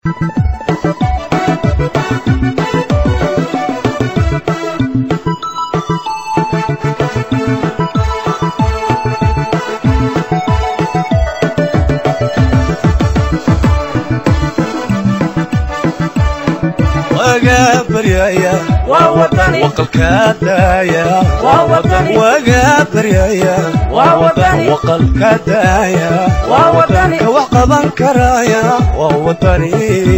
waga baryaya waqalka daaya waga baryaya waqalka daaya ka wax qaban karaya waa wadani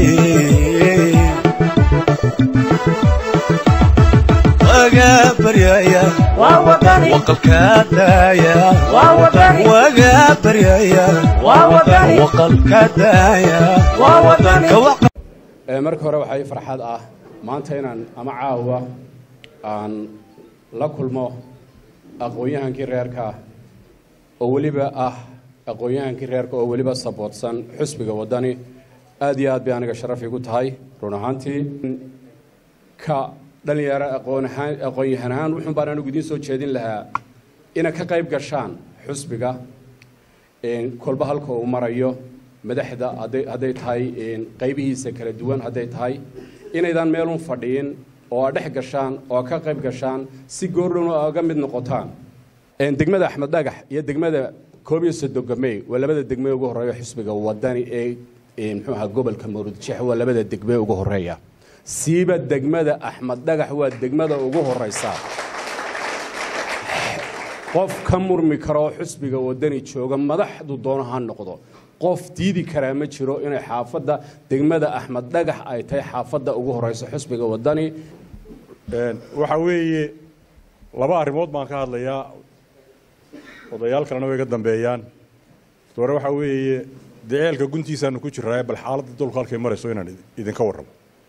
waga baryaya waqalka daaya waga baryaya waqalka daaya ka wax marka hore waxaa ii farxad ah maanta inaan ama caawa aan la kulmo aqoon-yahankii reerka oo weliba ah aqoon-yahankii reerka oo weliba saboodsan xusbiga waddani aad iyo aad bay aniga sharaf igu tahay run ahaantii ka dhalinyaro aqoonaan aqoon-yahan ahaan wuxuun baan anigu idiin soo jeedin lahaa inay ka qayb gashaan xusbiga kolba halka uu marayo madaxda hadday hadday tahay qaybihiisa kala duwan hadday tahay inaydaan meelun fadhiyin oo aad dhex gashaan oo ka qayb gashaan si goordhowna oga mid noqotaan degmada axmed dhagax iyo degmada koob iyo soddonka may waa labada degme ugu horreeya xusbiga wadani ee muxuu ahaa gobolka mawludjeex waa labada degme ugu horreeya siiba degmada axmed dhagax waa degmada ugu horreysa qof ka murmi karo oo xusbiga wadani jooga madaxdu doono ha noqdo qof diidi karaa ma jiro inay xaafadda degmada axmed dhagax ay tahay xaafadda ugu horeyso xusbiga wadani waxa weeye laba arrimood baan ka hadlayaa odayaal kalena way ga dambeeyaan hore waxaa weeye dee ceelka guntiisaanu ku jiraaye bal xaaladda dulku halkay marayso inaan idinka warramo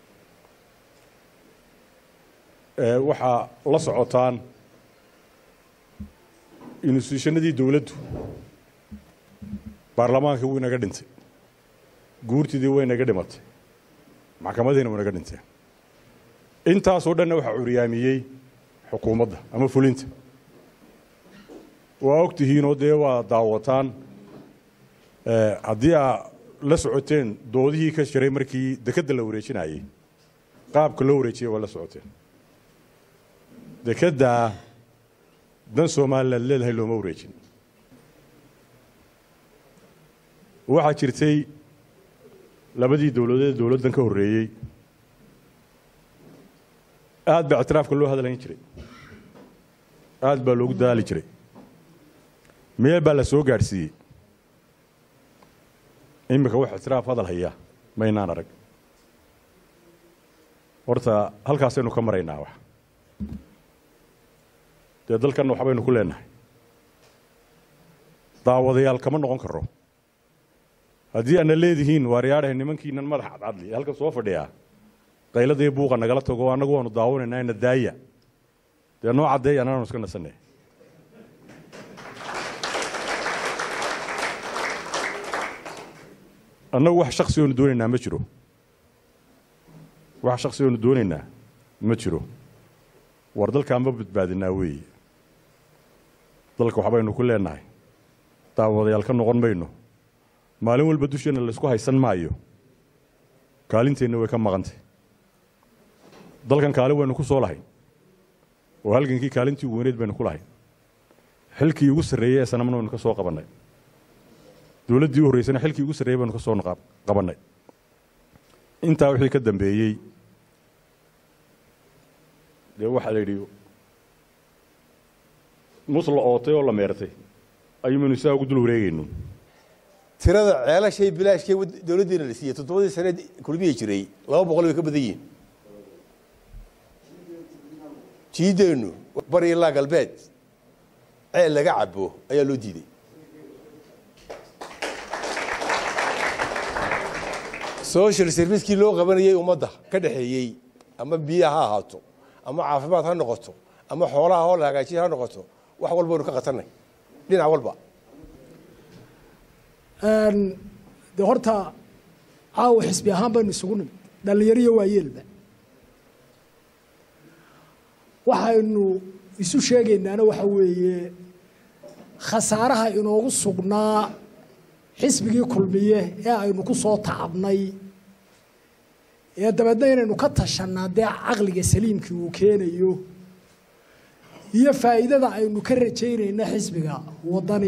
waxaa la socotaan instituushanadii dowladdu baarlamaankii wuu inaga dhintay guurtidii way inaga dhimatay maxkamadiina wuu inaga dhinteen intaasoo dhanna waxaa curyaamiyey xukuumadda ama fulinta waa og tihiinoo dee waa daawataan haddii aa la socoteen doodihii ka jiray markii dekedda la wareejinayey qaabka loo wareejiyay waa la socoteen dekeddaa dan somaliland leedahay looma wareejin waxaa jirtay labadii dowladeed dowladdan ka horreeyey aad baa ictiraafka loo hadlayn jiray aad baa loogu dadaali jiray meel baa la soo gaadhsiiyey iminka wax ictiraaf hadal haya maynaan arag horta halkaasaynu ka maraynaa wax dee dalkanna waxbaynu ku leenahay daawadayaal kama noqon karo haddii aadna leedihiin waaryaadhahay nimankiinan madax cadcadli halka soo fadhiyaa qayladii buuqa nagala tago annagu waanu daawanaynaa ina daaya dee noo caddeeya annaanu iska nasanay annagu wax shaksi oonu doonaynaa ma jiro wax shaksi oonu doonaynaa ma jiro war dalkaan ma badbaadinaa weeye dalka waxbaynu ku leenahay daawadayaal ka noqon mayno maalin walba dusheenna laysku haysan maayo kaalinteenna way ka maqantay dalkan kaalin waynu ku soo lahayn oo halgankii kaalintii ugu weyneed baynu ku lahayn xilkii ugu sarreeyey ee sanamna waynu ka soo qabannay dowladdii u horreysana xilkii ugu sarreeyey baynu ka soo qabannay intaa wixii ka dambeeyey dee waxaa la yidhi mus la ootay oo la meertay ayumaynu sidaa ugu dul wareegayno tirada ceelashay bilaashkee dowladdiina la siiyey toddobadii saneed kulmihii jiray laba boqol way ka badan yihiin jiideennu bari ilaa galbeed ceel laga cabo ayaa loo diiday social servicekii loo qabanayay ummadda ka dhexeeyey ama biyaha ha ahaato ama caafimaad ha noqoto ama xoolaha oo la hagaajiya ha noqoto wax walba waynu ka qatanay dhinac walba de horta caawa xisbi ahaan baynu isugu nimid dhallinyaro iyo waayeelba waxaynu isu sheegaynaana waxa weeye khasaaraha inoogu sugnaa xisbigii kulmiye ee aynu ku soo tacabnay ee dabeedna inaynu ka tashanaa dee caqliga saliimkii uu keenayo iyo faa'iidada aynu ka rajaynayna xisbiga waddani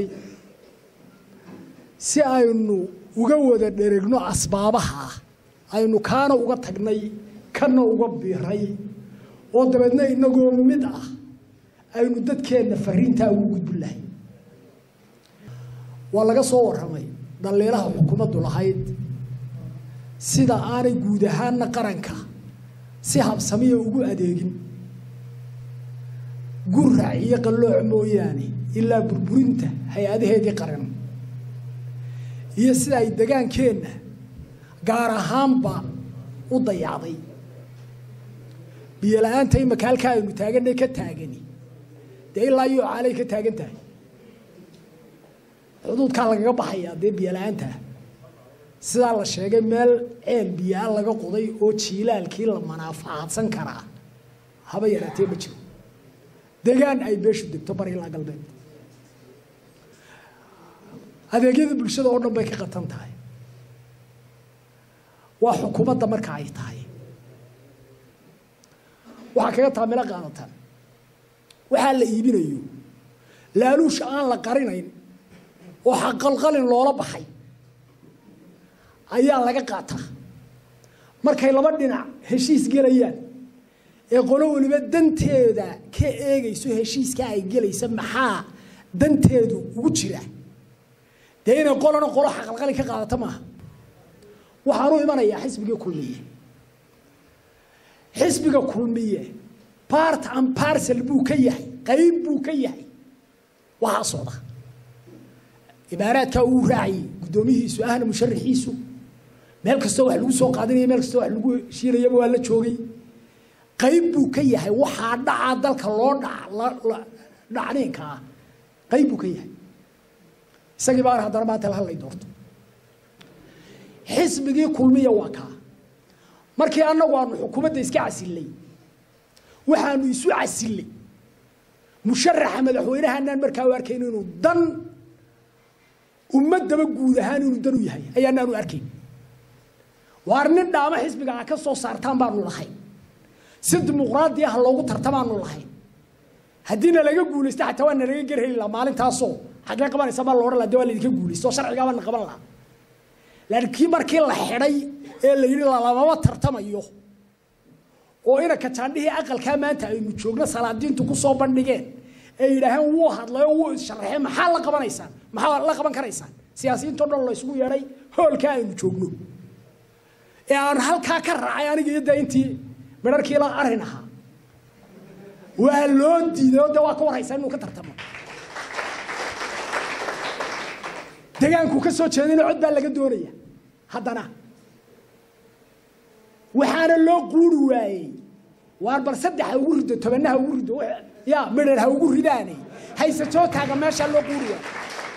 si aynu uga wada dheregno asbaabaha aynu kaana uga tagnay kana uga biray oo dabeedna inagoo mid ah aynu dadkeenna fariintaa ugu gudbin lahay waa laga soo warramay dhaliilaha xukuumaddu lahayd sida aanay guud ahaanna qaranka si habsamiya ugu adeegin gurac iyo qallooc mooyaane ilaa burburinta hay-adaheedii qaran iyo sida ay degaankeenna gaar ahaanba u dayacday biyo la-aanta imaka halkaa aynu taaganay ka taagani dee ilaa iyo caalay ka taagan tahay xuduudkaa lagaga baxayaa dee biyo la-aantaa sidaa la sheegay meel ceel biyaa laga qoday oo jiilaalkii la manaafacaadsan karaa haba yaraatee ma jiro degaan ay beeshu degto bari ilaa galbeed adeegyada bulshada oo dhan bay ka qatan tahay waa xukuumadda marka ay tahay waxaa kaga taamilo qaadataan waxaa la iibinayo laaluusha aan la qarinayn oo xaqalqalin loola baxay ayaa laga qaataa markay laba dhinac heshiis gelayaan ee qolo weliba danteeda ka eegayso heshiiska ay gelaysa maxaa danteedu ugu jira dee inay qolona qolo xaqalqalin ka qaadata maaha waxaanu imanayaa xisbigii kulmiye xisbiga kulmiye part and parcel buu ka yahay qayb buu ka yahay waxaa socda ibaaraadkaa uu raacayay guddoomihiisu ahna musharaxiisu meel kastoo wax lagu soo qaadanaya meel kastoo wax lagu heshiinayaba waa la joogay qayb buu ka yahay waxaa dhacaa dalka loo dhac dhacniinka ah qayb buu ka yahay isagii baan haddana maanta la hadlay doorto xisbigii kulmiya waa kaa markii annagu aanu xukuumadda iska casillay waxaanu isu casillay musharaxa madaxweynahaanaan markaa u arkayn inuu dan ummadaba guud ahaan inuu dan u yahay ayaanaanu arkayn waar nin dhaamo xisbiga a ka soo saartaan baanu lahayn si dimuqraadi ah loogu tartamaanu lahayn haddiina laga guulaysta xataa waa nalaga gerheli laha maalintaasoo xaggee qabanaysa baa loodhan laha de waa laydinka guulaysta oo sharcigaabana qaban lahaa laakiin markii la xidhay ee la yidhi lamama tartamayo oo inanka jaandhihii aqalkaa maanta aynu joogno salaadiintu ku soo bandhigeen ee yidhaaheen wuu hadlay oo wuu issharaxeen maxaa la qabanaysaan maxaa la qaban karaysaan siyaasiyiintao dhan la isugu yeedhay hoolkaa aynu joogno ee aan halkaa ka raacay aniga iyo dee intii midharkii la arin ahaa waa loo diiday oo dee waa ka warhaysaa inuu ka tartamo degaanku ka soo jeedina cod baa laga doonaya haddana waxaana loo quuri waayey waar bal saddex ha ugu rido tobanna ha ugu rido ya midhar ha ugu ridaane haysatoo taaga meeshaa loo quuri waayey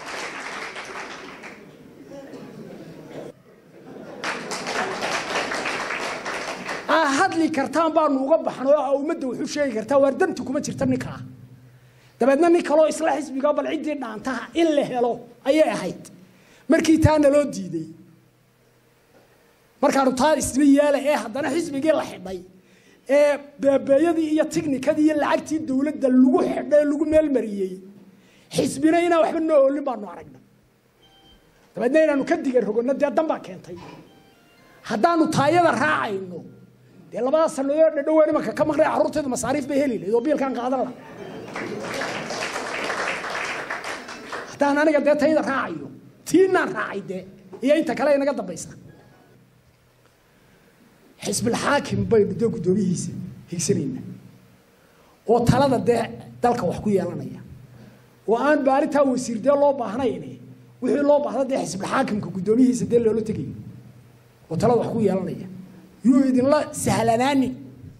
aa hadli kartaan baanu uga baxnay oo ummadda wuxuu sheegi kartaa waar danti kuma jirta ninkaa dabeedna nin kaloo isla xisbiga bal ciddii dhaantaha in la helo ayay ahayd markii taana loo diiday markaanu taa isla yeela ee haddana xisbigii la xidhay ee beebeeyadii iyo tiknikadii iyo lacagtii dowladda lagu xidhay lagu meelmariyey xisbina inaan waxba noo oolin baanu aragnay dabeedna inaanu ka digan rogonno dee dan baa keentay haddaanu taayada raacayno dee labada sanadood dhadhowaa nimanka ka maqnay carruurteedu masaariif bay heli lahayd oo biilkaan qaadan laha haddaan aniga dee tayada raacayo tiinaan raacay dee iyo inta kale inaga dambaysa xisbilxaakim baynu dee guddoomihiisa higsanayna oo talada dee dalka wax ku yeelanaya oo aan baarintaa wasiir dee loo baahnayn wixii loo baahda dee xisbilxaakimka guddoomihiisa dee loola tegayo oo talada wax ku yeelanaya yuu idinla sahlanaanin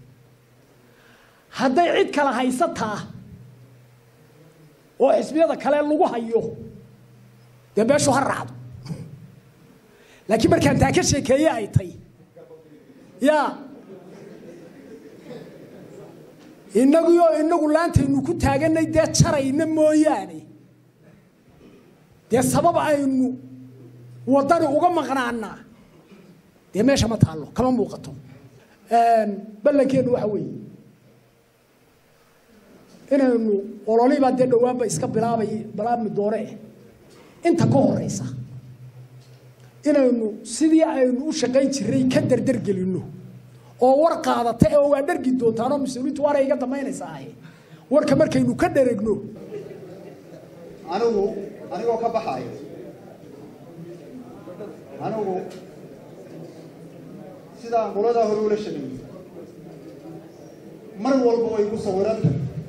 hadday cid kala haysataa oo xisbiyada kale lagu hayo dee beeshu ha raacdo laakiin markaan taa ka sheekeeye ay tay ya inaguyo inagu laantaynu ku taaganay dee jarayna mooyaane dee sabab aynu waddani uga maqnaanaa dee meesha ma taallo kama muuqato ballankeennu waxa weeye inaynu ololibaa dee dhowaanba iska bilaabay bilaabmi doone eh inta ka horeysa inaynu sidii aynu u shaqayn jiray ka dardargelinno oo war qaadata oo waa dhargi doontaanoo mas-uuliintu waana iga damaynaysa ahe warka markaynu ka dharegno anigu anigoo ka baxayo anigu sidaan qoladaa hore ula shaqeeyey mar walba way ku sawiranta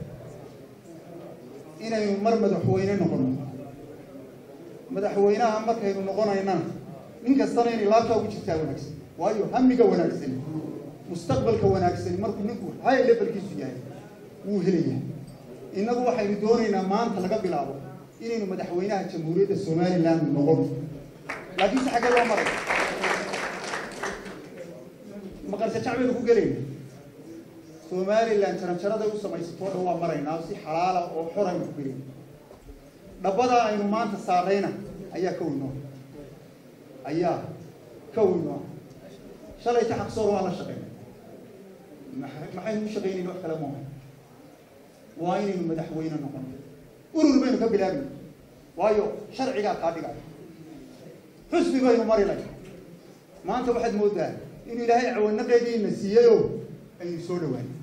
inaynu mar madaxweyne noqono madaxweynaha markaynu noqonaynana nin kastana inay laabtaa ugu jirtaa wanaagsan waayo hamiga wanaagsan mustaqbalka wanaagsan markuu ninku high levelkiisu yahay wuu helaya innagu waxaynu doonaynaa maanta laga bilaabo inaynu madaxweynaha jamhuuriyadda somaliland noqono laakiinse xaggee loo maray maqarse jacbaynu ku gelayna somaliland jaranjaraday u samaysatoo dhan waa maraynaa si xalaala oo xor aynu ku gelayna dhabbadaa aynu maanta saarayna ayaa ka weynoo ayaa ka weynoo shalayta xaqsoor waan la shaqaynay maxaynu u shaqaynayna wax kale maaha waa inaynu madaxweyne noqono urur baynu ka bilaabnay waayo sharcigaa kaa dhigaya xusbi baynu mari lahay maanta waxaad moodaa inuu ilaahay cawanaqeediina siiyeyoo aynu soo dhawaanay